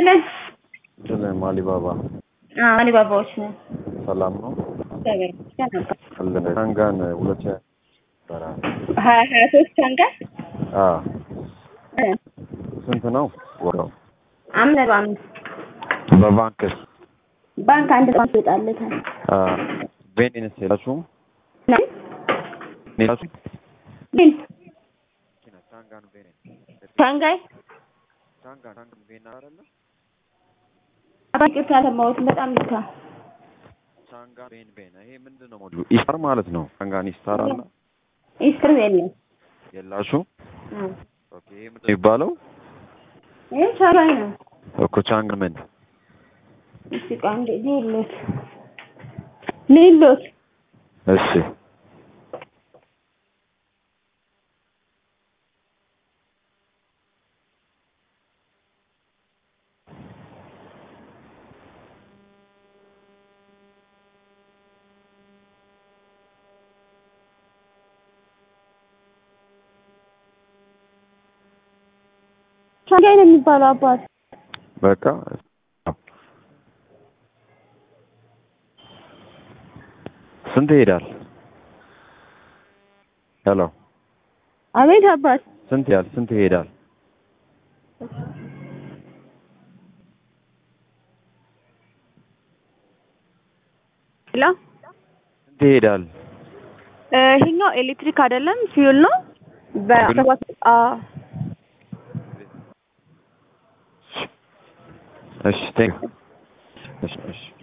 ይስጥልን። ስለ አሊባባ አዎ አሊባባዎች ነው። ሰላም ነው እግዚአብሔር ይመስገን ነበር። አለን ሻንጋን ሁለት ሺህ ይባላል። ሀያ ሀያ ሶስት አንቀር አ ስንት ነው ወራው? አምስት ነጥብ አምስት በባንክስ ባንክ አንድ ባንክ ይወጣለታል። አ ቤኒንስ የላችሁም? ምን የላችሁም? ግን ሻንጋን ቤኒን ሻንጋይ ሻንጋን ሻንጋን ቤና አይደለ? አባቂ አልሰማሁትም። በጣም ይታ ሻንጋን ቤን ቤን ይሄ ምንድን ነው ሞዱ? ኢስታር ማለት ነው። ሻንጋን ኢስታር አለ ኢስትር የለም። የላችሁም? ኦኬ ይሄ ምንድን ነው የሚባለው? ይሄ ሻንጋይ ነው። እኮ ቻንግ ምን እስቲ ቆይ አንዴ ሊሎት ሊሎት እሺ ሻንጋይ ነው የሚባለው አባት በቃ ስንት ይሄዳል? ሄሎ አቤት አባት ስንት ያህል ስንት ይሄዳል? ሄሎ ስንት ይሄዳል? ይሄኛው ኤሌክትሪክ አይደለም ፊውል ነው። በሰባት አዎ እሺ ቴንክ እሺ እሺ